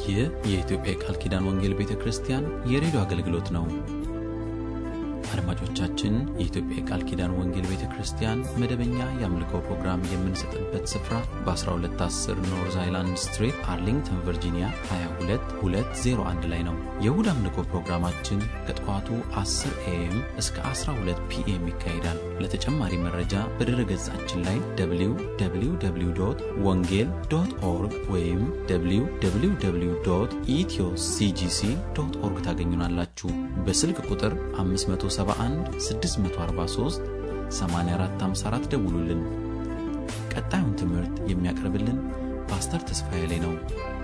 ይህ የኢትዮጵያ የቃል ኪዳን ወንጌል ቤተ ክርስቲያን የሬዲዮ አገልግሎት ነው። አድማጮቻችን፣ የኢትዮጵያ የቃል ኪዳን ወንጌል ቤተ ክርስቲያን መደበኛ የአምልኮ ፕሮግራም የምንሰጥበት ስፍራ በ1210 ኖርዝ አይላንድ ስትሪት አርሊንግተን ቨርጂኒያ 22201 ላይ ነው። የእሁድ አምልኮ ፕሮግራማችን ከጠዋቱ 10 ኤኤም እስከ 12 ፒኤም ይካሄዳል። ለተጨማሪ መረጃ በድረ ገጻችን ላይ www ወንጌል ዶት ኦርግ ወይም www ኢትዮ ሲጂሲ ዶት ኦርግ ታገኙናላችሁ። በስልክ ቁጥር 571 643 8454 ደውሉልን። ቀጣዩን ትምህርት የሚያቀርብልን ፓስተር ተስፋዬ ላይ ነው።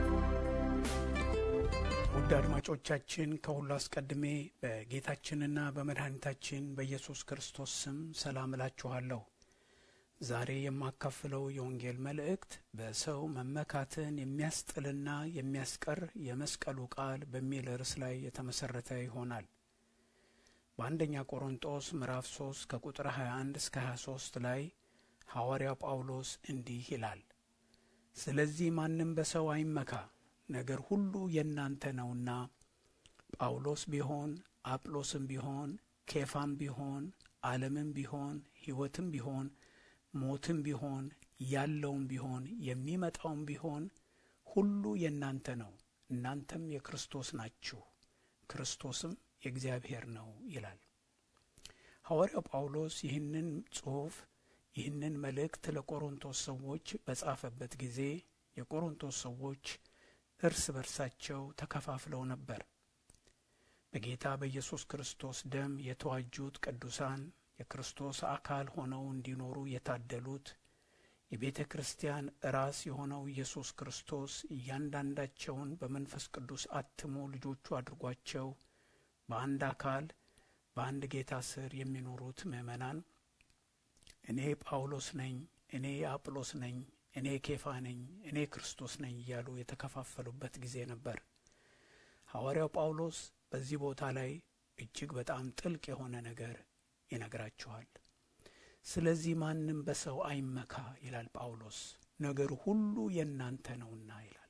ውድ አድማጮቻችን ከሁሉ አስቀድሜ በጌታችንና በመድኃኒታችን በኢየሱስ ክርስቶስ ስም ሰላም እላችኋለሁ። ዛሬ የማካፍለው የወንጌል መልእክት በሰው መመካትን የሚያስጥልና የሚያስቀር የመስቀሉ ቃል በሚል ርዕስ ላይ የተመሠረተ ይሆናል። በአንደኛ ቆሮንጦስ ምዕራፍ 3 ከቁጥር 21 እስከ 23 ላይ ሐዋርያው ጳውሎስ እንዲህ ይላል፣ ስለዚህ ማንም በሰው አይመካ፣ ነገር ሁሉ የእናንተ ነውና፣ ጳውሎስ ቢሆን አጵሎስም ቢሆን ኬፋም ቢሆን ዓለምም ቢሆን ሕይወትም ቢሆን ሞትም ቢሆን ያለውም ቢሆን የሚመጣውም ቢሆን ሁሉ የእናንተ ነው፣ እናንተም የክርስቶስ ናችሁ፣ ክርስቶስም የእግዚአብሔር ነው ይላል። ሐዋርያው ጳውሎስ ይህንን ጽሑፍ ይህንን መልእክት ለቆሮንቶስ ሰዎች በጻፈበት ጊዜ የቆሮንቶስ ሰዎች እርስ በርሳቸው ተከፋፍለው ነበር። በጌታ በኢየሱስ ክርስቶስ ደም የተዋጁት ቅዱሳን የክርስቶስ አካል ሆነው እንዲኖሩ የታደሉት የቤተ ክርስቲያን ራስ የሆነው ኢየሱስ ክርስቶስ እያንዳንዳቸውን በመንፈስ ቅዱስ አትሞ ልጆቹ አድርጓቸው በአንድ አካል በአንድ ጌታ ስር የሚኖሩት ምእመናን እኔ ጳውሎስ ነኝ፣ እኔ አጵሎስ ነኝ፣ እኔ ኬፋ ነኝ፣ እኔ ክርስቶስ ነኝ እያሉ የተከፋፈሉበት ጊዜ ነበር። ሐዋርያው ጳውሎስ በዚህ ቦታ ላይ እጅግ በጣም ጥልቅ የሆነ ነገር ይነግራችኋል። ስለዚህ ማንም በሰው አይመካ ይላል ጳውሎስ፣ ነገር ሁሉ የእናንተ ነውና ይላል።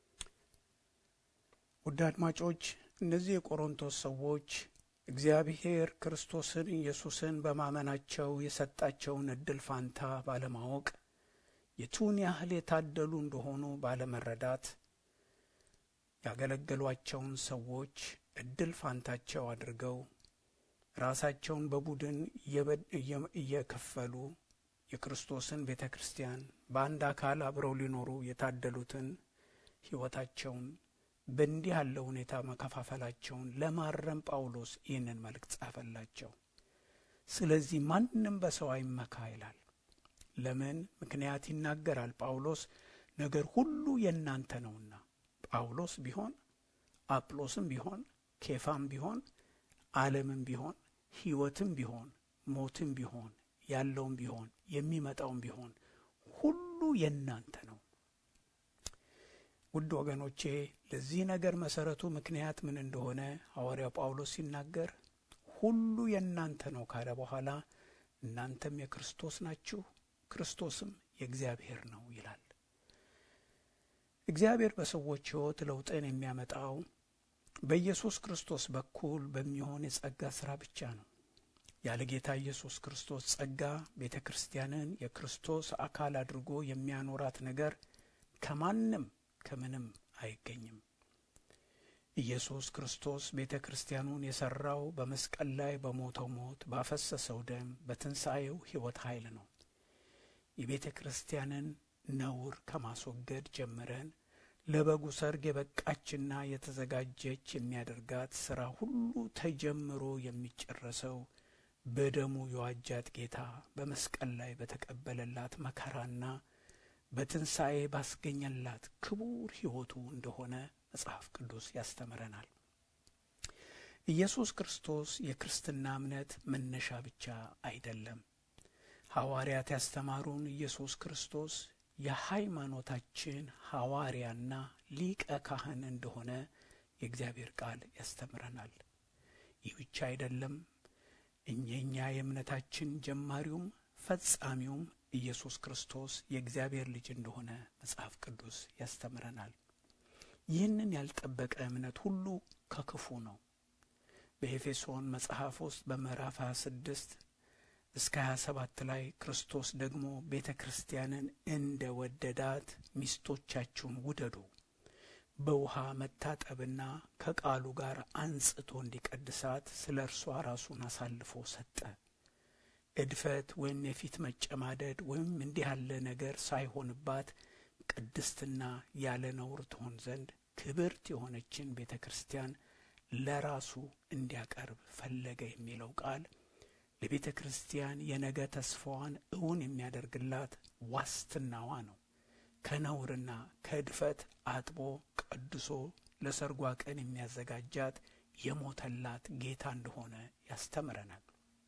ውድ አድማጮች እነዚህ የቆሮንቶስ ሰዎች እግዚአብሔር ክርስቶስን ኢየሱስን በማመናቸው የሰጣቸውን እድል ፋንታ ባለማወቅ የቱን ያህል የታደሉ እንደሆኑ ባለመረዳት ያገለገሏቸውን ሰዎች እድል ፋንታቸው አድርገው ራሳቸውን በቡድን እየከፈሉ የክርስቶስን ቤተ ክርስቲያን በአንድ አካል አብረው ሊኖሩ የታደሉትን ሕይወታቸውን በእንዲህ ያለ ሁኔታ መከፋፈላቸውን ለማረም ጳውሎስ ይህንን መልእክት ጻፈላቸው። ስለዚህ ማንም በሰው አይመካ ይላል። ለምን ምክንያት ይናገራል ጳውሎስ። ነገር ሁሉ የእናንተ ነውና ጳውሎስ ቢሆን አጵሎስም ቢሆን ኬፋም ቢሆን ዓለምም ቢሆን ሕይወትም ቢሆን ሞትም ቢሆን ያለውም ቢሆን የሚመጣውም ቢሆን ሁሉ የእናንተ ነው። ውድ ወገኖቼ ለዚህ ነገር መሰረቱ ምክንያት ምን እንደሆነ ሐዋርያው ጳውሎስ ሲናገር ሁሉ የእናንተ ነው ካለ በኋላ እናንተም የክርስቶስ ናችሁ፣ ክርስቶስም የእግዚአብሔር ነው ይላል። እግዚአብሔር በሰዎች ሕይወት ለውጥን የሚያመጣው በኢየሱስ ክርስቶስ በኩል በሚሆን የጸጋ ሥራ ብቻ ነው። ያለ ጌታ ኢየሱስ ክርስቶስ ጸጋ ቤተ ክርስቲያንን የክርስቶስ አካል አድርጎ የሚያኖራት ነገር ከማንም ከምንም አይገኝም። ኢየሱስ ክርስቶስ ቤተ ክርስቲያኑን የሠራው በመስቀል ላይ በሞተው ሞት፣ ባፈሰሰው ደም፣ በትንሣኤው ሕይወት ኃይል ነው። የቤተ ክርስቲያንን ነውር ከማስወገድ ጀምረን ለበጉ ሰርግ የበቃችና የተዘጋጀች የሚያደርጋት ሥራ ሁሉ ተጀምሮ የሚጨረሰው በደሙ የዋጃት ጌታ በመስቀል ላይ በተቀበለላት መከራና በትንሣኤ ባስገኘላት ክቡር ሕይወቱ እንደሆነ መጽሐፍ ቅዱስ ያስተምረናል። ኢየሱስ ክርስቶስ የክርስትና እምነት መነሻ ብቻ አይደለም። ሐዋርያት ያስተማሩን ኢየሱስ ክርስቶስ የሃይማኖታችን ሐዋርያና ሊቀ ካህን እንደሆነ የእግዚአብሔር ቃል ያስተምረናል። ይህ ብቻ አይደለም። እኛኛ የእምነታችን ጀማሪውም ፈጻሚውም ኢየሱስ ክርስቶስ የእግዚአብሔር ልጅ እንደሆነ መጽሐፍ ቅዱስ ያስተምረናል። ይህንን ያልጠበቀ እምነት ሁሉ ከክፉ ነው። በኤፌሶን መጽሐፍ ውስጥ በምዕራፍ 26 እስከ 27 ላይ ክርስቶስ ደግሞ ቤተ ክርስቲያንን እንደ ወደዳት ሚስቶቻችሁን ውደዱ፣ በውሃ መታጠብና ከቃሉ ጋር አንጽቶ እንዲቀድሳት ስለ እርሷ ራሱን አሳልፎ ሰጠ። እድፈት ወይም የፊት መጨማደድ ወይም እንዲህ ያለ ነገር ሳይሆንባት ቅድስትና ያለ ነውር ትሆን ዘንድ ክብርት የሆነችን ቤተ ክርስቲያን ለራሱ እንዲያቀርብ ፈለገ የሚለው ቃል ለቤተ ክርስቲያን የነገ ተስፋዋን እውን የሚያደርግላት ዋስትናዋ ነው። ከነውርና ከእድፈት አጥቦ ቀድሶ ለሰርጓ ቀን የሚያዘጋጃት የሞተላት ጌታ እንደሆነ ያስተምረናል።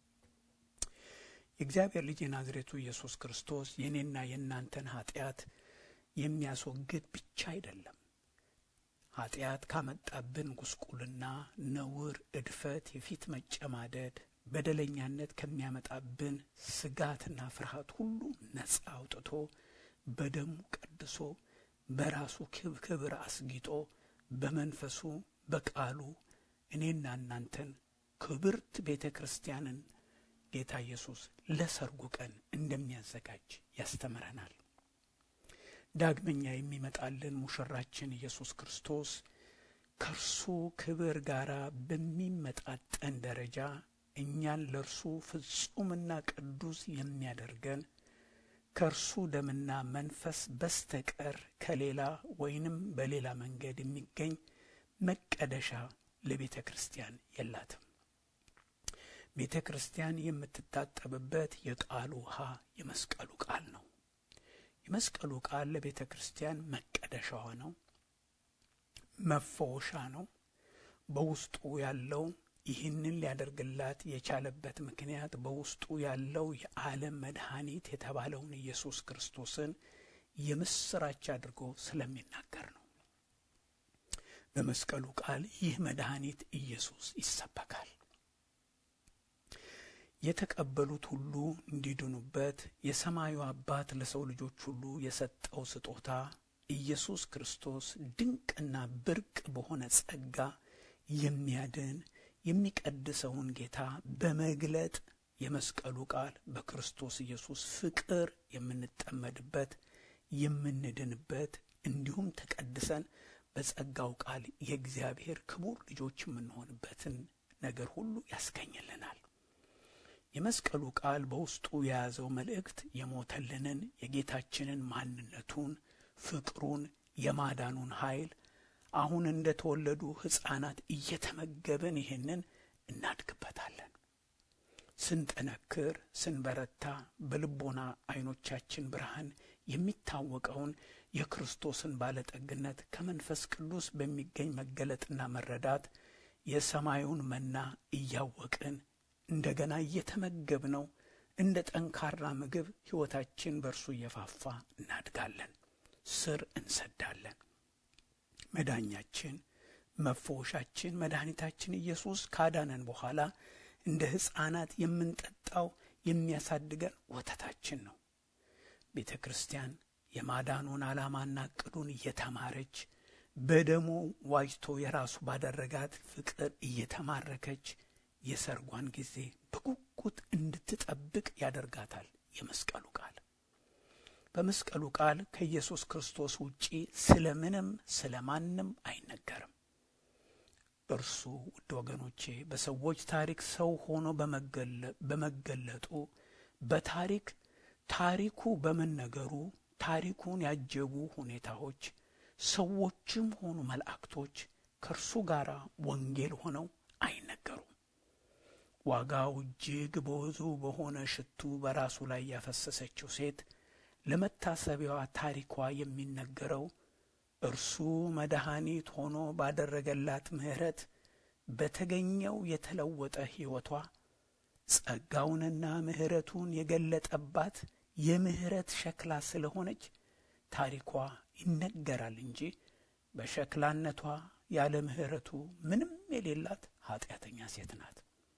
የእግዚአብሔር ልጅ የናዝሬቱ ኢየሱስ ክርስቶስ የእኔና የእናንተን ኃጢአት የሚያስወግድ ብቻ አይደለም። ኃጢአት ካመጣብን ጉስቁልና፣ ነውር፣ እድፈት፣ የፊት መጨማደድ፣ በደለኛነት ከሚያመጣብን ስጋትና ፍርሃት ሁሉ ነጻ አውጥቶ በደሙ ቀድሶ በራሱ ክብር አስጊጦ በመንፈሱ በቃሉ እኔና እናንተን ክብርት ቤተ ክርስቲያንን ጌታ ኢየሱስ ለሰርጉ ቀን እንደሚያዘጋጅ ያስተምረናል። ዳግመኛ የሚመጣልን ሙሽራችን ኢየሱስ ክርስቶስ ከእርሱ ክብር ጋር በሚመጣጠን ደረጃ እኛን ለእርሱ ፍጹምና ቅዱስ የሚያደርገን ከእርሱ ደምና መንፈስ በስተቀር ከሌላ ወይንም በሌላ መንገድ የሚገኝ መቀደሻ ለቤተ ክርስቲያን የላትም። ቤተ ክርስቲያን የምትታጠብበት የቃሉ ውሃ የመስቀሉ ቃል ነው። የመስቀሉ ቃል ለቤተ ክርስቲያን መቀደሻዋ ነው፣ መፈወሻ ነው። በውስጡ ያለው ይህንን ሊያደርግላት የቻለበት ምክንያት በውስጡ ያለው የዓለም መድኃኒት የተባለውን ኢየሱስ ክርስቶስን የምስራች አድርጎ ስለሚናገር ነው። በመስቀሉ ቃል ይህ መድኃኒት ኢየሱስ ይሰበካል። የተቀበሉት ሁሉ እንዲድኑበት የሰማዩ አባት ለሰው ልጆች ሁሉ የሰጠው ስጦታ ኢየሱስ ክርስቶስ ድንቅና ብርቅ በሆነ ጸጋ የሚያድን የሚቀድሰውን ጌታ በመግለጥ የመስቀሉ ቃል በክርስቶስ ኢየሱስ ፍቅር የምንጠመድበት የምንድንበት እንዲሁም ተቀድሰን በጸጋው ቃል የእግዚአብሔር ክቡር ልጆች የምንሆንበትን ነገር ሁሉ ያስገኝልናል። የመስቀሉ ቃል በውስጡ የያዘው መልእክት የሞተልንን የጌታችንን ማንነቱን፣ ፍቅሩን፣ የማዳኑን ኃይል አሁን እንደ ተወለዱ ሕፃናት እየተመገብን ይህንን እናድግበታለን። ስንጠነክር፣ ስንበረታ በልቦና ዐይኖቻችን ብርሃን የሚታወቀውን የክርስቶስን ባለጠግነት ከመንፈስ ቅዱስ በሚገኝ መገለጥና መረዳት የሰማዩን መና እያወቅን እንደገና እየተመገብነው እንደ ጠንካራ ምግብ ሕይወታችን በእርሱ እየፋፋ እናድጋለን፣ ስር እንሰዳለን። መዳኛችን፣ መፈወሻችን፣ መድኃኒታችን ኢየሱስ ካዳነን በኋላ እንደ ሕፃናት የምንጠጣው የሚያሳድገን ወተታችን ነው። ቤተ ክርስቲያን የማዳኑን ዓላማና ዕቅዱን እየተማረች በደሙ ዋጅቶ የራሱ ባደረጋት ፍቅር እየተማረከች የሰርጓን ጊዜ በጉጉት እንድትጠብቅ ያደርጋታል። የመስቀሉ ቃል በመስቀሉ ቃል ከኢየሱስ ክርስቶስ ውጪ ስለ ምንም ስለ ማንም አይነገርም። እርሱ ውድ ወገኖቼ በሰዎች ታሪክ ሰው ሆኖ በመገለጡ በታሪክ ታሪኩ በመነገሩ ታሪኩን ያጀቡ ሁኔታዎች ሰዎችም ሆኑ መላእክቶች ከእርሱ ጋር ወንጌል ሆነው አይነገሩም። ዋጋው እጅግ ብዙ በሆነ ሽቱ በራሱ ላይ ያፈሰሰችው ሴት ለመታሰቢያዋ ታሪኳ የሚነገረው እርሱ መድኃኒት ሆኖ ባደረገላት ምሕረት በተገኘው የተለወጠ ሕይወቷ ጸጋውንና ምሕረቱን የገለጠባት የምሕረት ሸክላ ስለሆነች ታሪኳ ይነገራል እንጂ በሸክላነቷ ያለ ምሕረቱ ምንም የሌላት ኃጢአተኛ ሴት ናት።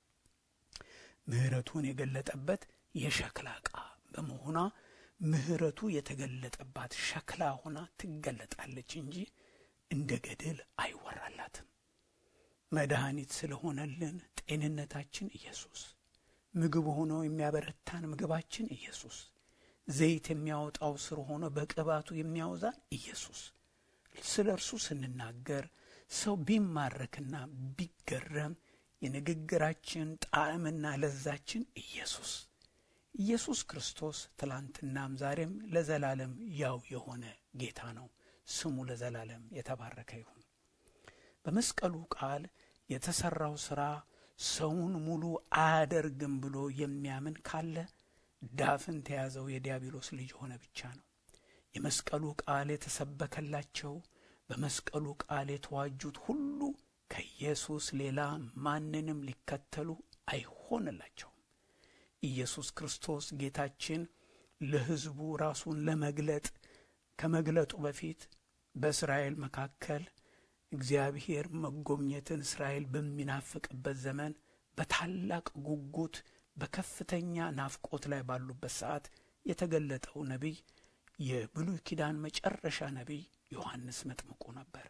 ምሕረቱን የገለጠበት የሸክላ ዕቃ በመሆኗ ምሕረቱ የተገለጠባት ሸክላ ሆና ትገለጣለች እንጂ እንደ ገድል አይወራላትም። መድኃኒት ስለሆነልን ጤንነታችን ኢየሱስ፣ ምግብ ሆኖ የሚያበረታን ምግባችን ኢየሱስ፣ ዘይት የሚያወጣው ስር ሆኖ በቅባቱ የሚያወዛን ኢየሱስ። ስለ እርሱ ስንናገር ሰው ቢማረክና ቢገረም የንግግራችን ጣዕምና ለዛችን ኢየሱስ ኢየሱስ ክርስቶስ ትላንትናም ዛሬም ለዘላለም ያው የሆነ ጌታ ነው። ስሙ ለዘላለም የተባረከ ይሁን። በመስቀሉ ቃል የተሠራው ሥራ ሰውን ሙሉ አያደርግም ብሎ የሚያምን ካለ ዳፍን ተያዘው የዲያብሎስ ልጅ ሆነ ብቻ ነው። የመስቀሉ ቃል የተሰበከላቸው በመስቀሉ ቃል የተዋጁት ሁሉ ከኢየሱስ ሌላ ማንንም ሊከተሉ አይሆንላቸውም። ኢየሱስ ክርስቶስ ጌታችን ለሕዝቡ ራሱን ለመግለጥ ከመግለጡ በፊት በእስራኤል መካከል እግዚአብሔር መጎብኘትን እስራኤል በሚናፍቅበት ዘመን በታላቅ ጉጉት በከፍተኛ ናፍቆት ላይ ባሉበት ሰዓት የተገለጠው ነቢይ የብሉይ ኪዳን መጨረሻ ነቢይ ዮሐንስ መጥምቁ ነበር።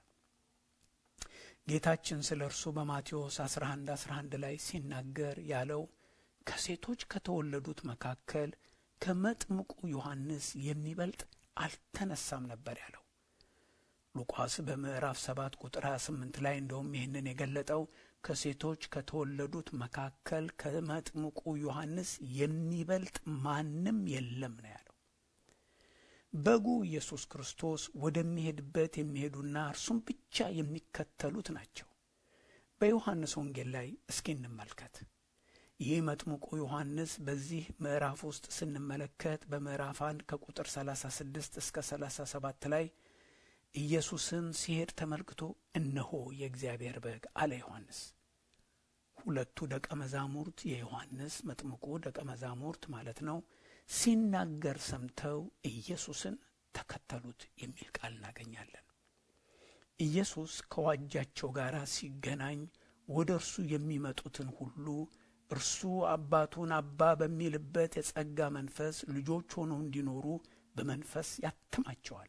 ጌታችን ስለ እርሱ በማቴዎስ 11 11 ላይ ሲናገር ያለው ከሴቶች ከተወለዱት መካከል ከመጥምቁ ዮሐንስ የሚበልጥ አልተነሳም ነበር ያለው። ሉቃስ በምዕራፍ 7 ቁጥር 28 ላይ እንደውም ይህንን የገለጠው ከሴቶች ከተወለዱት መካከል ከመጥምቁ ዮሐንስ የሚበልጥ ማንም የለም ነው ያለው። በጉ ኢየሱስ ክርስቶስ ወደሚሄድበት የሚሄዱና እርሱም ብቻ የሚከተሉት ናቸው። በዮሐንስ ወንጌል ላይ እስኪ እንመልከት። ይህ መጥምቁ ዮሐንስ በዚህ ምዕራፍ ውስጥ ስንመለከት በምዕራፍ አንድ ከቁጥር 36 እስከ 37 ላይ ኢየሱስን ሲሄድ ተመልክቶ እነሆ የእግዚአብሔር በግ አለ ዮሐንስ። ሁለቱ ደቀ መዛሙርት የዮሐንስ መጥምቁ ደቀ መዛሙርት ማለት ነው ሲናገር ሰምተው ኢየሱስን ተከተሉት የሚል ቃል እናገኛለን። ኢየሱስ ከዋጃቸው ጋር ሲገናኝ ወደ እርሱ የሚመጡትን ሁሉ እርሱ አባቱን አባ በሚልበት የጸጋ መንፈስ ልጆች ሆነው እንዲኖሩ በመንፈስ ያትማቸዋል።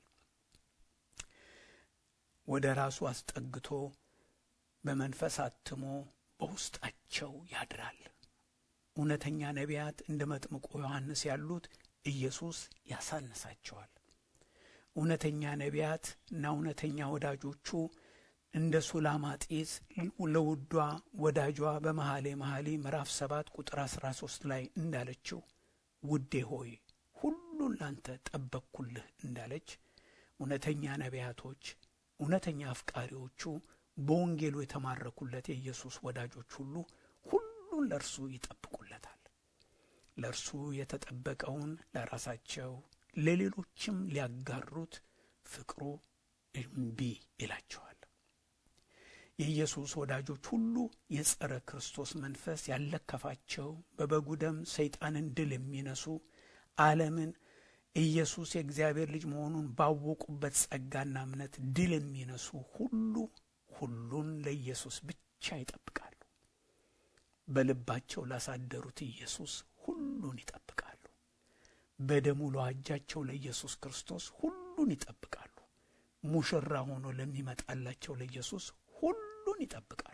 ወደ ራሱ አስጠግቶ በመንፈስ አትሞ በውስጣቸው ያድራል። እውነተኛ ነቢያት እንደ መጥምቁ ዮሐንስ ያሉት ኢየሱስ ያሳንሳቸዋል። እውነተኛ ነቢያት እና እውነተኛ ወዳጆቹ እንደ ሱላማጢስ ለውዷ ወዳጇ በመኃሌ መኃልይ ምዕራፍ ሰባት ቁጥር አስራ ሶስት ላይ እንዳለችው ውዴ ሆይ ሁሉን ላንተ ጠበቅኩልህ እንዳለች እውነተኛ ነቢያቶች እውነተኛ አፍቃሪዎቹ በወንጌሉ የተማረኩለት የኢየሱስ ወዳጆች ሁሉ ሁሉን ለእርሱ ይጠብቁለታል። ለእርሱ የተጠበቀውን ለራሳቸው ለሌሎችም ሊያጋሩት ፍቅሩ እምቢ ይላቸዋል። የኢየሱስ ወዳጆች ሁሉ የጸረ ክርስቶስ መንፈስ ያለከፋቸው በበጉ ደም ሰይጣንን ድል የሚነሱ ዓለምን ኢየሱስ የእግዚአብሔር ልጅ መሆኑን ባወቁበት ጸጋና እምነት ድል የሚነሱ ሁሉ ሁሉን ለኢየሱስ ብቻ ይጠብቃሉ። በልባቸው ላሳደሩት ኢየሱስ ሁሉን ይጠብቃሉ። በደሙ ለዋጃቸው ለኢየሱስ ክርስቶስ ሁሉን ይጠብቃሉ። ሙሽራ ሆኖ ለሚመጣላቸው ለኢየሱስ ሁሉን ይጠብቃሉ።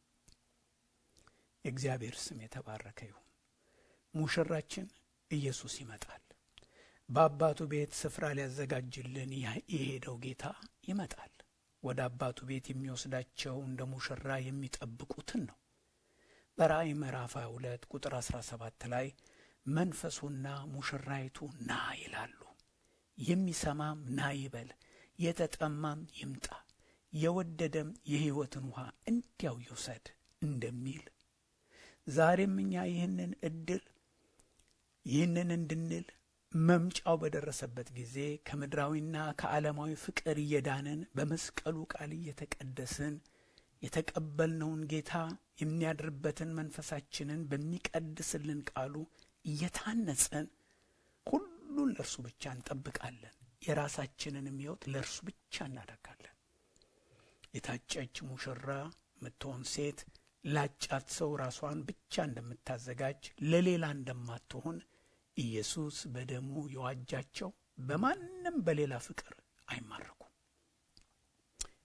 የእግዚአብሔር ስም የተባረከ ይሁን። ሙሽራችን ኢየሱስ ይመጣል። በአባቱ ቤት ስፍራ ሊያዘጋጅልን የሄደው ጌታ ይመጣል። ወደ አባቱ ቤት የሚወስዳቸው እንደ ሙሽራ የሚጠብቁትን ነው። በራእይ ምዕራፍ 22 ቁጥር 17 ላይ መንፈሱና ሙሽራይቱ ና ይላሉ። የሚሰማም ና ይበል፣ የተጠማም ይምጣ፣ የወደደም የሕይወትን ውሃ እንዲያው ይውሰድ እንደሚል ዛሬም እኛ ይህንን እድል ይህንን እንድንል መምጫው በደረሰበት ጊዜ ከምድራዊና ከዓለማዊ ፍቅር እየዳንን በመስቀሉ ቃል እየተቀደስን የተቀበልነውን ጌታ የሚያድርበትን መንፈሳችንን በሚቀድስልን ቃሉ እየታነጸን ሁሉን ለእርሱ ብቻ እንጠብቃለን። የራሳችንንም ሕይወት ለእርሱ ብቻ እናደርጋለን። የታጨች ሙሽራ ምትሆን ሴት ላጫት ሰው ራሷን ብቻ እንደምታዘጋጅ ለሌላ እንደማትሆን ኢየሱስ በደሙ የዋጃቸው በማንም በሌላ ፍቅር አይማረኩም።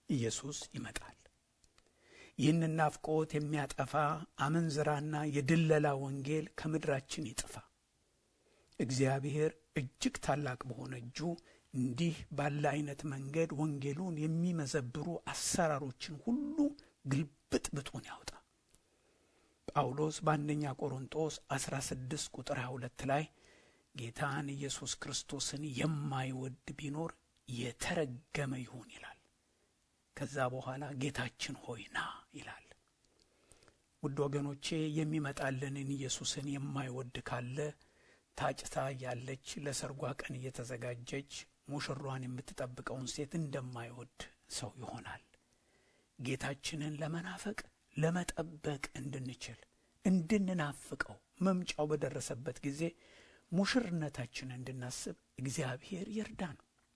ኢየሱስ ይመጣል። ይህንን ናፍቆት የሚያጠፋ አመንዝራና የድለላ ወንጌል ከምድራችን ይጥፋ። እግዚአብሔር እጅግ ታላቅ በሆነ እጁ እንዲህ ባለ አይነት መንገድ ወንጌሉን የሚመዘብሩ አሰራሮችን ሁሉ ግልብጥብጡን ያውጣ። ጳውሎስ በአንደኛ ቆሮንጦስ 16 ቁጥር 22 ላይ ጌታን ኢየሱስ ክርስቶስን የማይወድ ቢኖር የተረገመ ይሁን ይላል። ከዛ በኋላ ጌታችን ሆይ ና ይላል። ውድ ወገኖቼ የሚመጣልንን ኢየሱስን የማይወድ ካለ ታጭታ ያለች ለሰርጓ ቀን እየተዘጋጀች ሙሽሯን የምትጠብቀውን ሴት እንደማይወድ ሰው ይሆናል። ጌታችንን ለመናፈቅ ለመጠበቅ እንድንችል እንድንናፍቀው መምጫው በደረሰበት ጊዜ ሙሽርነታችንን እንድናስብ እግዚአብሔር ይርዳን።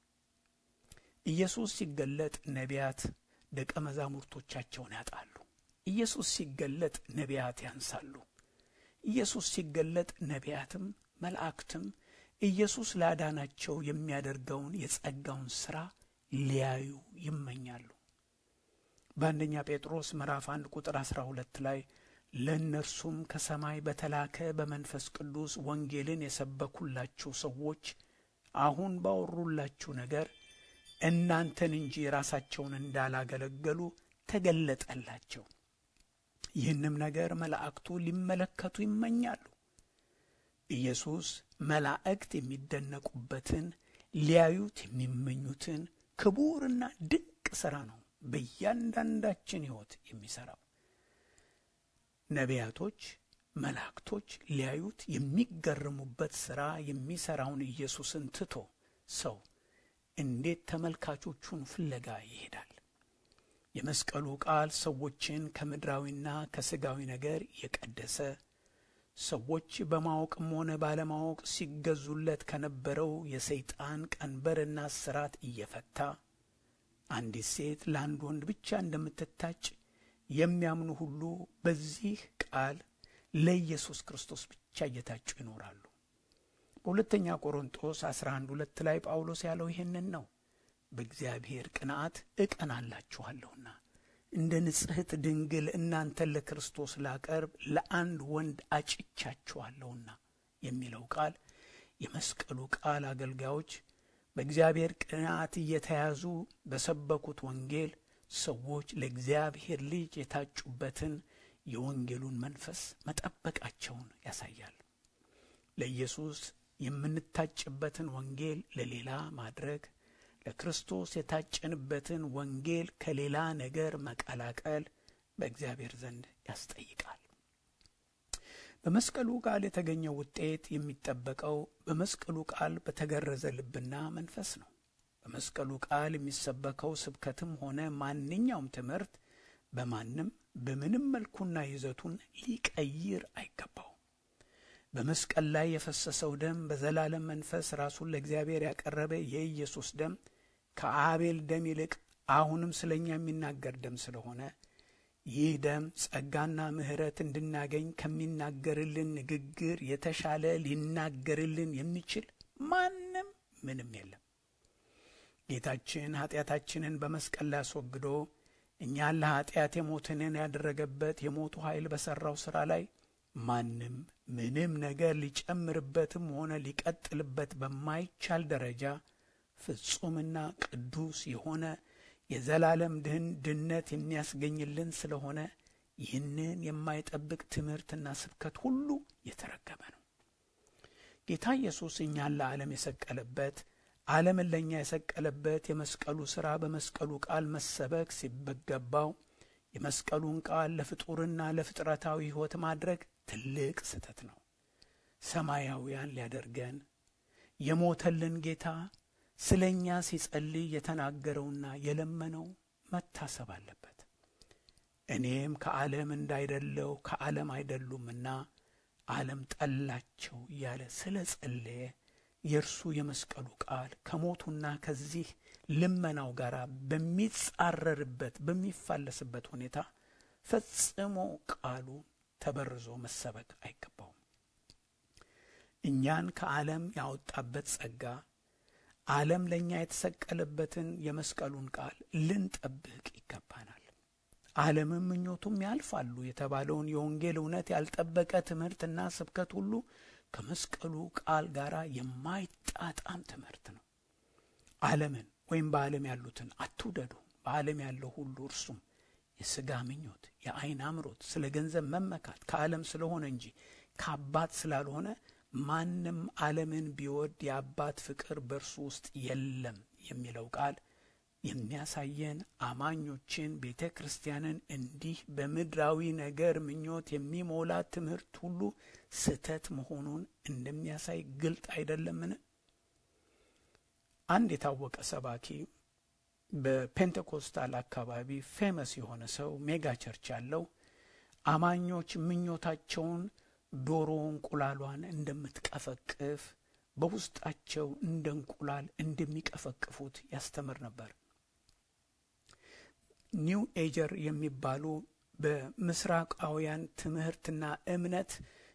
ኢየሱስ ሲገለጥ ነቢያት ደቀ መዛሙርቶቻቸውን ያጣሉ። ኢየሱስ ሲገለጥ ነቢያት ያንሳሉ። ኢየሱስ ሲገለጥ ነቢያትም መላእክትም ኢየሱስ ላዳናቸው የሚያደርገውን የጸጋውን ሥራ ሊያዩ ይመኛሉ። በአንደኛ ጴጥሮስ ምዕራፍ አንድ ቁጥር አሥራ ሁለት ላይ ለእነርሱም ከሰማይ በተላከ በመንፈስ ቅዱስ ወንጌልን የሰበኩላችሁ ሰዎች አሁን ባወሩላችሁ ነገር እናንተን እንጂ ራሳቸውን እንዳላገለገሉ ተገለጠላቸው። ይህንም ነገር መላእክቱ ሊመለከቱ ይመኛሉ። ኢየሱስ መላእክት የሚደነቁበትን ሊያዩት የሚመኙትን ክቡርና ድንቅ ሥራ ነው በእያንዳንዳችን ሕይወት የሚሠራው። ነቢያቶች፣ መላእክቶች ሊያዩት የሚገረሙበት ሥራ የሚሠራውን ኢየሱስን ትቶ ሰው እንዴት ተመልካቾቹን ፍለጋ ይሄዳል? የመስቀሉ ቃል ሰዎችን ከምድራዊና ከሥጋዊ ነገር የቀደሰ ሰዎች በማወቅም ሆነ ባለማወቅ ሲገዙለት ከነበረው የሰይጣን ቀንበርና ስራት እየፈታ አንዲት ሴት ለአንድ ወንድ ብቻ እንደምትታጭ የሚያምኑ ሁሉ በዚህ ቃል ለኢየሱስ ክርስቶስ ብቻ እየታጩ ይኖራሉ። በሁለተኛ ቆሮንጦስ 11 ሁለት ላይ ጳውሎስ ያለው ይህንን ነው። በእግዚአብሔር ቅንዓት እቀናላችኋለሁና እንደ ንጽሕት ድንግል እናንተን ለክርስቶስ ላቀርብ ለአንድ ወንድ አጭቻችኋለሁና የሚለው ቃል የመስቀሉ ቃል አገልጋዮች በእግዚአብሔር ቅንዓት እየተያዙ በሰበኩት ወንጌል ሰዎች ለእግዚአብሔር ልጅ የታጩበትን የወንጌሉን መንፈስ መጠበቃቸውን ያሳያል። ለኢየሱስ የምንታጭበትን ወንጌል ለሌላ ማድረግ ለክርስቶስ የታጨንበትን ወንጌል ከሌላ ነገር መቀላቀል በእግዚአብሔር ዘንድ ያስጠይቃል። በመስቀሉ ቃል የተገኘው ውጤት የሚጠበቀው በመስቀሉ ቃል በተገረዘ ልብና መንፈስ ነው። በመስቀሉ ቃል የሚሰበከው ስብከትም ሆነ ማንኛውም ትምህርት በማንም በምንም መልኩና ይዘቱን ሊቀይር አይገባው። በመስቀል ላይ የፈሰሰው ደም በዘላለም መንፈስ ራሱን ለእግዚአብሔር ያቀረበ የኢየሱስ ደም ከአቤል ደም ይልቅ አሁንም ስለ እኛ የሚናገር ደም ስለሆነ ይህ ደም ጸጋና ምሕረት እንድናገኝ ከሚናገርልን ንግግር የተሻለ ሊናገርልን የሚችል ማንም ምንም የለም። ጌታችን ኀጢአታችንን በመስቀል ላይ አስወግዶ እኛን ለኀጢአት የሞትንን ያደረገበት የሞቱ ኃይል በሠራው ሥራ ላይ ማንም ምንም ነገር ሊጨምርበትም ሆነ ሊቀጥልበት በማይቻል ደረጃ ፍጹምና ቅዱስ የሆነ የዘላለም ድህን ድነት የሚያስገኝልን ስለሆነ ይህንን የማይጠብቅ ትምህርትና ስብከት ሁሉ የተረገመ ነው። ጌታ ኢየሱስ እኛን ለዓለም የሰቀለበት ዓለምን ለእኛ የሰቀለበት የመስቀሉ ሥራ በመስቀሉ ቃል መሰበክ ሲበገባው የመስቀሉን ቃል ለፍጡርና ለፍጥረታዊ ሕይወት ማድረግ ትልቅ ስህተት ነው። ሰማያውያን ሊያደርገን የሞተልን ጌታ ስለ እኛ ሲጸልይ የተናገረውና የለመነው መታሰብ አለበት። እኔም ከዓለም እንዳይደለው ከዓለም አይደሉምና ዓለም ጠላቸው እያለ ስለ ጸለየ የእርሱ የመስቀሉ ቃል ከሞቱና ከዚህ ልመናው ጋር በሚጻረርበት በሚፋለስበት ሁኔታ ፈጽሞ ቃሉ ተበርዞ መሰበክ አይገባውም። እኛን ከዓለም ያወጣበት ጸጋ ዓለም ለእኛ የተሰቀለበትን የመስቀሉን ቃል ልንጠብቅ ዓለምም ምኞቱም ያልፋሉ የተባለውን የወንጌል እውነት ያልጠበቀ ትምህርትና ስብከት ሁሉ ከመስቀሉ ቃል ጋር የማይጣጣም ትምህርት ነው። ዓለምን ወይም በዓለም ያሉትን አትውደዱ። በዓለም ያለው ሁሉ እርሱም የሥጋ ምኞት፣ የዓይን አምሮት፣ ስለ ገንዘብ መመካት ከዓለም ስለሆነ እንጂ ከአባት ስላልሆነ ማንም ዓለምን ቢወድ የአባት ፍቅር በእርሱ ውስጥ የለም የሚለው ቃል የሚያሳየን አማኞችን ቤተ ክርስቲያንን እንዲህ በምድራዊ ነገር ምኞት የሚሞላ ትምህርት ሁሉ ስህተት መሆኑን እንደሚያሳይ ግልጥ አይደለምን? አንድ የታወቀ ሰባኪ በፔንቴኮስታል አካባቢ ፌመስ የሆነ ሰው ሜጋ ቸርች ያለው አማኞች ምኞታቸውን ዶሮ እንቁላሏን እንደምትቀፈቅፍ በውስጣቸው እንደ እንቁላል እንደሚቀፈቅፉት ያስተምር ነበር። ኒው ኤጀር የሚባሉ በምስራቃውያን ትምህርትና እምነት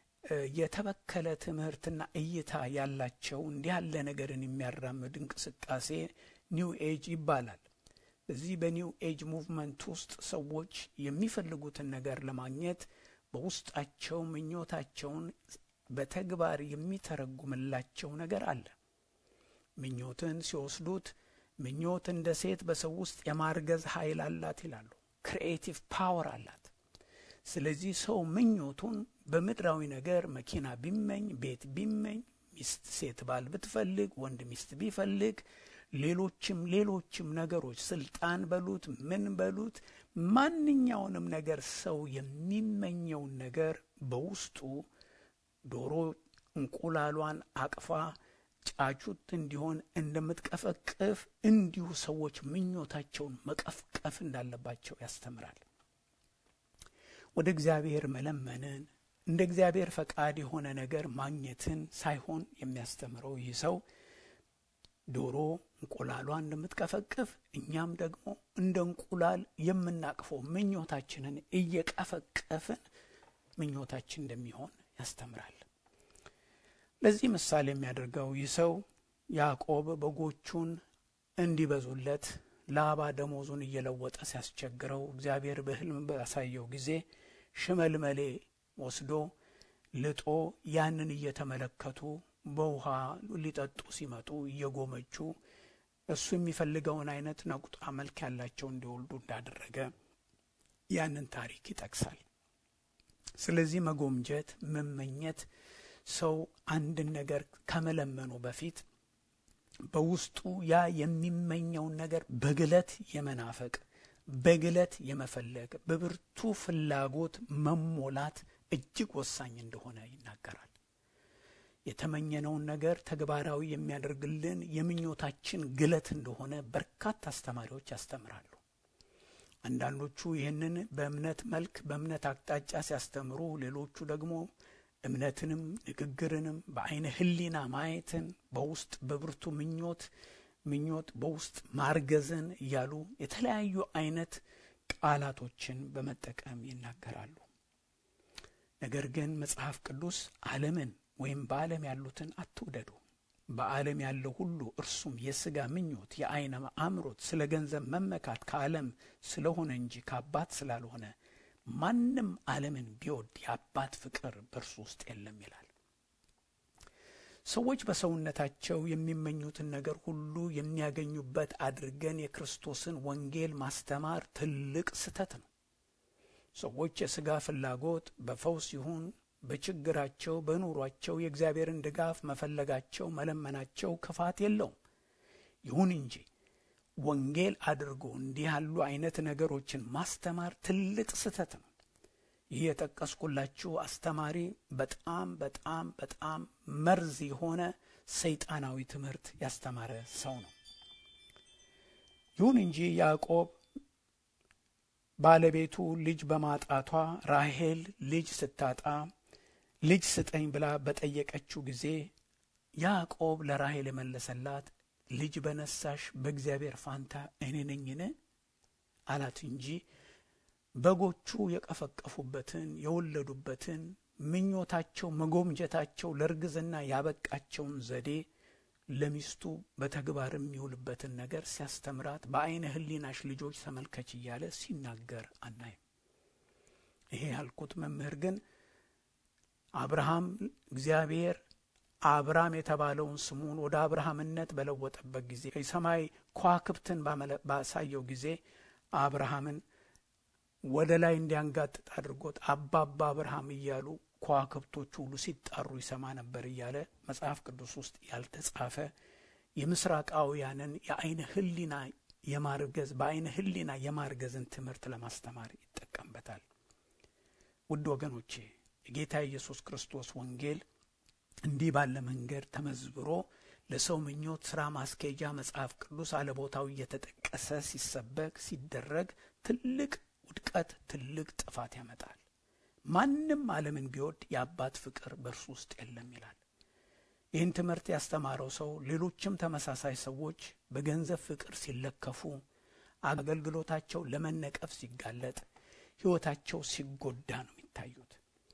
የተበከለ ትምህርትና እይታ ያላቸው እንዲህ ያለ ነገርን የሚያራምድ እንቅስቃሴ ኒው ኤጅ ይባላል። በዚህ በኒው ኤጅ ሙቭመንት ውስጥ ሰዎች የሚፈልጉትን ነገር ለማግኘት በውስጣቸው ምኞታቸውን በተግባር የሚተረጉምላቸው ነገር አለ። ምኞትን ሲወስዱት ምኞት እንደ ሴት በሰው ውስጥ የማርገዝ ኃይል አላት ይላሉ። ክሪኤቲቭ ፓወር አላት። ስለዚህ ሰው ምኞቱን በምድራዊ ነገር መኪና ቢመኝ፣ ቤት ቢመኝ፣ ሚስት ሴት ባል ብትፈልግ፣ ወንድ ሚስት ቢፈልግ፣ ሌሎችም ሌሎችም ነገሮች ስልጣን በሉት ምን በሉት ማንኛውንም ነገር ሰው የሚመኘውን ነገር በውስጡ ዶሮ እንቁላሏን አቅፋ ጫጩት እንዲሆን እንደምትቀፈቅፍ እንዲሁ ሰዎች ምኞታቸውን መቀፍቀፍ እንዳለባቸው ያስተምራል። ወደ እግዚአብሔር መለመንን እንደ እግዚአብሔር ፈቃድ የሆነ ነገር ማግኘትን ሳይሆን የሚያስተምረው ይህ ሰው ዶሮ እንቁላሏን እንደምትቀፈቅፍ እኛም ደግሞ እንደ እንቁላል የምናቅፈው ምኞታችንን እየቀፈቀፍን ምኞታችን እንደሚሆን ያስተምራል። ለዚህ ምሳሌ የሚያደርገው ይህ ሰው ያዕቆብ በጎቹን እንዲበዙለት ላባ ደሞዙን እየለወጠ ሲያስቸግረው እግዚአብሔር በሕልም ባሳየው ጊዜ ሽመልመሌ ወስዶ ልጦ ያንን እየተመለከቱ በውሃ ሊጠጡ ሲመጡ እየጎመጁ እሱ የሚፈልገውን አይነት ነቁጣ መልክ ያላቸው እንዲወልዱ እንዳደረገ ያንን ታሪክ ይጠቅሳል። ስለዚህ መጎምጀት፣ መመኘት ሰው አንድን ነገር ከመለመኑ በፊት በውስጡ ያ የሚመኘውን ነገር በግለት የመናፈቅ በግለት የመፈለግ በብርቱ ፍላጎት መሞላት እጅግ ወሳኝ እንደሆነ ይናገራል። የተመኘነውን ነገር ተግባራዊ የሚያደርግልን የምኞታችን ግለት እንደሆነ በርካታ አስተማሪዎች ያስተምራሉ። አንዳንዶቹ ይህንን በእምነት መልክ በእምነት አቅጣጫ ሲያስተምሩ፣ ሌሎቹ ደግሞ እምነትንም ንግግርንም በአይነ ሕሊና ማየትን በውስጥ በብርቱ ምኞት ምኞት በውስጥ ማርገዝን እያሉ የተለያዩ አይነት ቃላቶችን በመጠቀም ይናገራሉ። ነገር ግን መጽሐፍ ቅዱስ ዓለምን ወይም በዓለም ያሉትን አትውደዱ፣ በዓለም ያለው ሁሉ እርሱም የሥጋ ምኞት፣ የዓይን አምሮት፣ ስለ ገንዘብ መመካት ከዓለም ስለሆነ እንጂ ከአባት ስላልሆነ ማንም ዓለምን ቢወድ የአባት ፍቅር በእርሱ ውስጥ የለም ይላል። ሰዎች በሰውነታቸው የሚመኙትን ነገር ሁሉ የሚያገኙበት አድርገን የክርስቶስን ወንጌል ማስተማር ትልቅ ስህተት ነው። ሰዎች የሥጋ ፍላጎት በፈውስ ይሁን በችግራቸው በኑሯቸው የእግዚአብሔርን ድጋፍ መፈለጋቸው መለመናቸው ክፋት የለውም። ይሁን እንጂ ወንጌል አድርጎ እንዲህ ያሉ አይነት ነገሮችን ማስተማር ትልቅ ስህተት ነው። ይህ የጠቀስኩላችሁ አስተማሪ በጣም በጣም በጣም መርዝ የሆነ ሰይጣናዊ ትምህርት ያስተማረ ሰው ነው። ይሁን እንጂ ያዕቆብ ባለቤቱ ልጅ በማጣቷ ራሄል ልጅ ስታጣ ልጅ ስጠኝ ብላ በጠየቀችው ጊዜ ያዕቆብ ለራሄል የመለሰላት ልጅ በነሳሽ በእግዚአብሔር ፋንታ እኔ ነኝን አላት እንጂ በጎቹ የቀፈቀፉበትን የወለዱበትን ምኞታቸው መጎምጀታቸው ለእርግዝና ያበቃቸውን ዘዴ ለሚስቱ በተግባር የሚውልበትን ነገር ሲያስተምራት በአይነ ሕሊናሽ ልጆች ተመልከች እያለ ሲናገር አናይም። ይሄ ያልኩት መምህር ግን አብርሃም እግዚአብሔር አብራም የተባለውን ስሙን ወደ አብርሃምነት በለወጠበት ጊዜ የሰማይ ከዋክብትን ባሳየው ጊዜ አብርሃምን ወደ ላይ እንዲያንጋጥጥ አድርጎት አባባ አብርሃም እያሉ ከዋክብቶቹ ሁሉ ሲጣሩ ይሰማ ነበር እያለ መጽሐፍ ቅዱስ ውስጥ ያልተጻፈ የምስራቃውያንን የአይነ ህሊና የማርገዝ በአይነ ህሊና የማርገዝን ትምህርት ለማስተማር ይጠቀምበታል። ውድ ወገኖቼ የጌታ ኢየሱስ ክርስቶስ ወንጌል እንዲህ ባለ መንገድ ተመዝብሮ ለሰው ምኞት ስራ ማስኬጃ መጽሐፍ ቅዱስ አለቦታው እየተጠቀሰ ሲሰበክ ሲደረግ ትልቅ ውድቀት፣ ትልቅ ጥፋት ያመጣል። ማንም ዓለምን ቢወድ የአባት ፍቅር በእርሱ ውስጥ የለም ይላል። ይህን ትምህርት ያስተማረው ሰው ሌሎችም ተመሳሳይ ሰዎች በገንዘብ ፍቅር ሲለከፉ፣ አገልግሎታቸው ለመነቀፍ ሲጋለጥ፣ ሕይወታቸው ሲጎዳ ነው የሚታዩት።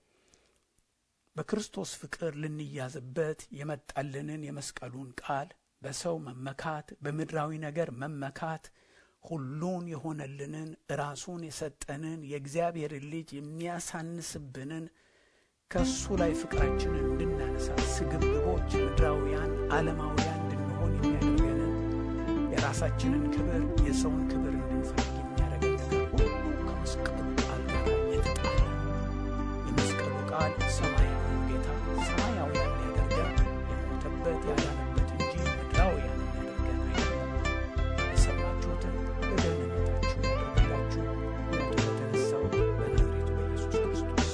በክርስቶስ ፍቅር ልንያዝበት የመጣልንን የመስቀሉን ቃል በሰው መመካት፣ በምድራዊ ነገር መመካት ሁሉን የሆነልንን ራሱን የሰጠንን የእግዚአብሔር ልጅ የሚያሳንስብንን ከእሱ ላይ ፍቅራችንን እንድናነሳ ስግብግቦች፣ ምድራውያን፣ ዓለማውያን እንድንሆን የሚያደርገንን የራሳችንን ክብር የሰውን ክብር እንድንፈልግ የሚያደርገን ነገር ሁሉ ከመስቀሉ ቃል ጋር የተጣለ የመስቀሉ ቃል ሰማያዊ ጌታ ሰማያውያን ሊያደርገን የሞተበት ያዳነበት እንጂ ምድራውያን የሚያደርገን አይደለም። የሰማችሁትን በደህንነታችሁ ያደርግላችሁ ሞቶ በተነሳው በናዝሬቱ በኢየሱስ ክርስቶስ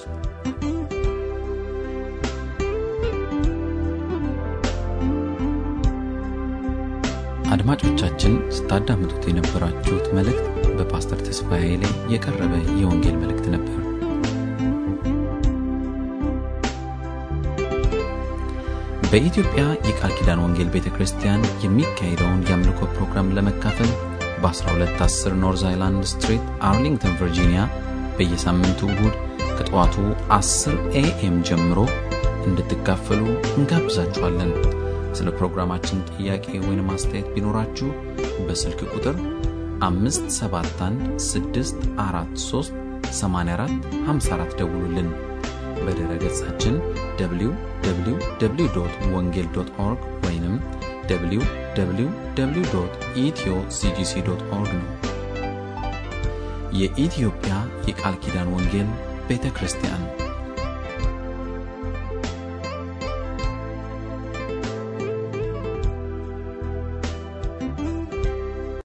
አድማጮቻችን ስታዳምጡት የነበራችሁት መልእክት በፓስተር ተስፋዬ ላይ የቀረበ የወንጌል መልእክት ነበር። በኢትዮጵያ የቃል ኪዳን ወንጌል ቤተ ክርስቲያን የሚካሄደውን የአምልኮ ፕሮግራም ለመካፈል በ1210 ኖርዝ አይላንድ ስትሪት አርሊንግተን ቨርጂኒያ በየሳምንቱ እሁድ ከጠዋቱ 10 ኤኤም ጀምሮ እንድትካፈሉ እንጋብዛችኋለን። ስለ ፕሮግራማችን ጥያቄ ወይም አስተያየት ቢኖራችሁ በስልክ ቁጥር 571 ደውሉልን። በድረ ገጻችን www ወንጌል ኦርግ ወይም www ኢትዮ ሲጂሲ ኦርግ ነው። የኢትዮጵያ የቃል ኪዳን ወንጌል ቤተ ክርስቲያን